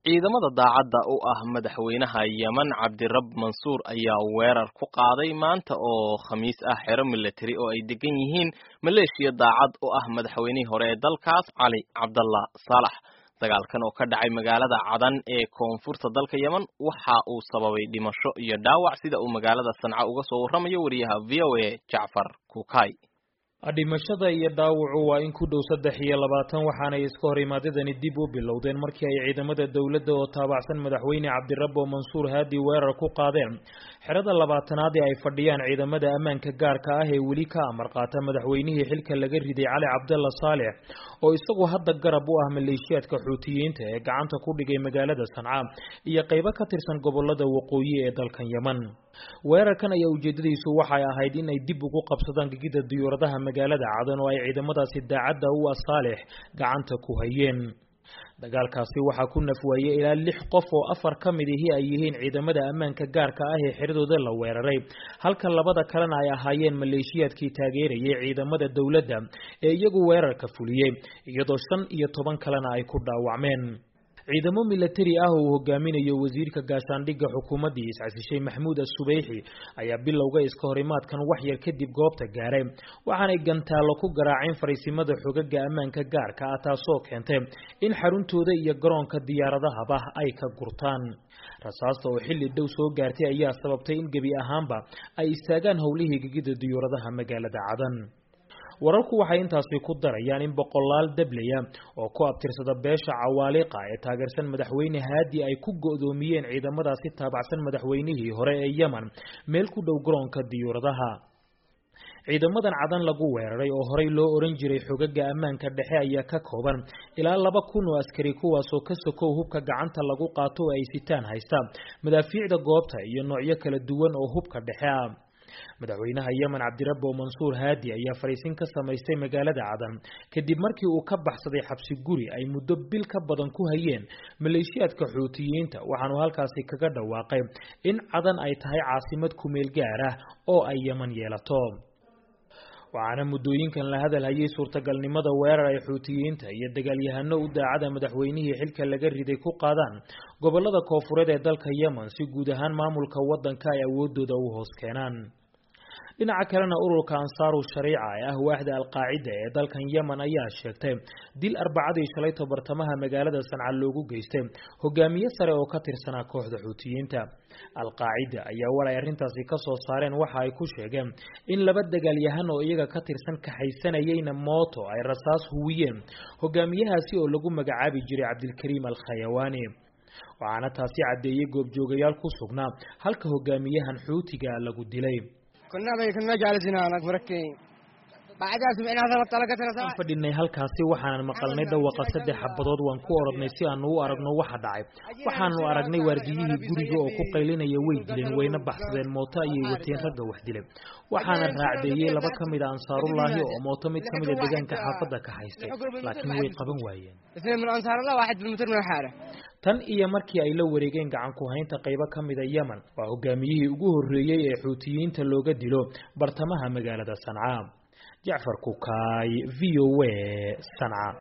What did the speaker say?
ciidamada daacadda u ah madaxweynaha yemen cabdirab mansuur ayaa weerar ku qaaday maanta oo khamiis ah xero milatari oo ay degan yihiin maleeshiya daacad u ah madaxweynihii hore ee dalkaas cali cabdallah saalax dagaalkan oo ka dhacay magaalada cadan ee koonfurta dalka yemen waxa uu sababay dhimasho iyo dhaawac sida uu magaalada sanca uga soo warramayo wariyaha v o a jacfar kukay dhimashada iyo dhaawacu waa in ku dhow saddex iyo labaatan waxaanay iska hor imaadadani dib u bilowdeen markii ay ciidamada dowladda oo taabacsan madaxweyne cabdirabbo mansuur haadi weerar ku qaadeen xerada labaatanaad ee ay fadhiyaan ciidamada ammaanka gaarka ah ee weli ka amar qaata madaxweynihii xilka laga riday cali cabdalla saalex oo isagu hadda garab u ah maleeshiyaadka xuutiyiinta ee gacanta ku dhigay magaalada sanca iyo qaybo ka tirsan gobolada waqooyi ee dalkan yemen weerarkan ayaa ujeedadiisu waxay ahayd in ay dib ugu qabsadaan gegida diyuuradaha magaalada cadan oo ay ciidamadaasi daacadda u ah saalex gacanta ku hayeen dagaalkaasi waxaa ku nafwaayey ilaa lix qof oo afar ka mid ihi ay yihiin ciidamada ammaanka gaarka ah ee xiradooda la weeraray halka labada kalena ay ahaayeen maleeshiyaadkii taageerayay ciidamada dowladda ee iyagu weerarka fuliyey iyadoo shan iyo toban kalena ay ku dhaawacmeen ciidamo milatari ah oo uu hogaaminayo wasiirka gaashaandhigga xukuumaddii iscasishay maxmuud asubeyxi ayaa bilowga iska horimaadkan wax yar kadib goobta gaaray waxaanay gantaallo ku garaaceen fariisimada xogaga ammaanka gaarka ah taasoo keentay in xaruntooda iyo garoonka diyaaradahaba ay ka gurtaan rasaasta oo xilli dhow soo gaartay ayaa sababtay in gebi ahaanba ay istaagaan howlihii gegida diyuuradaha magaalada cadan wararku waxay intaasi ku darayaan in boqolaal dablaya oo ku abtirsada beesha cawaaliqa ee taageersan madaxweyne haadi ay ku go'doomiyeen ciidamadaasi taabacsan madaxweynihii hore ee yemen meel ku dhow garoonka diyuuradaha ciidamadan cadan lagu weeraray oo horey loo oran jiray xogaga ammaanka dhexe ayaa ka kooban ilaa laba kun oo askari kuwaasoo ka sokow hubka gacanta lagu qaato oo ay sitaan haysta madaafiicda goobta iyo noocyo kala duwan oo hubka dhexe ah madaxweynaha yemen cabdirabbo mansuur haadi ayaa fariisin ka samaystay magaalada cadan kadib markii uu ka baxsaday xabsi guri ay muddo bil ka badan ku hayeen maleeshiyaadka xuutiyiinta waxaanu halkaasi kaga dhawaaqay in cadan ay tahay caasimad kumeel gaar ah oo ay yemen yeelato waxaana muddooyinkan la hadal hayay suurtagalnimada weerar ay xuutiyiinta iyo dagaalyahano u daacada madaxweynihii xilka laga riday ku qaadaan gobolada koofureed ee dalka yemen si guud ahaan maamulka waddanka ay awoodooda u hoos keenaan dhinaca kalena ururka ansaaru shariica ee ah waaxda alqaacida ee dalkan yemen ayaa sheegtay dil arbacadii shalayto bartamaha magaalada sanca loogu geystay hogaamiye sare oo ka tirsanaa kooxda xuutiyiinta alqaacida ayaa war ay arrintaasi ka soo saareen waxa ay ku sheegeen in laba dagaalyahan oo iyaga ka tirsan kaxaysanayeyna mooto ay rasaas huwiyeen hogaamiyahaasi oo lagu magacaabi jiray cabdilkariim alkhayawaani waxaana taasi caddeeyey goobjoogayaal ku sugnaa halka hogaamiyahan xuutiga lagu dilay aan fadhinay halkaasi waxaanan maqalnay dhawaqa saddex xabadood waan ku orodnay si aanu u aragno waxa dhacay waxaanu aragnay waardiyihii guriga oo ku qaylinaya way dileen wayna baxsadeen mooto ayay wateen ragga wax dilay waxaana raacdeeyey laba ka mid a ansaarullaahi oo mooto mid ka mida deegaanka xaafadda ka haystay laakiin way qaban waayeen tan iyo markii ay la wareegeen gacan ku haynta qaybo ka mida yemen waa hogaamiyihii ugu horreeyey ee xuutiyiinta looga dilo bartamaha magaalada sanca jacfar kukaay v o a sanca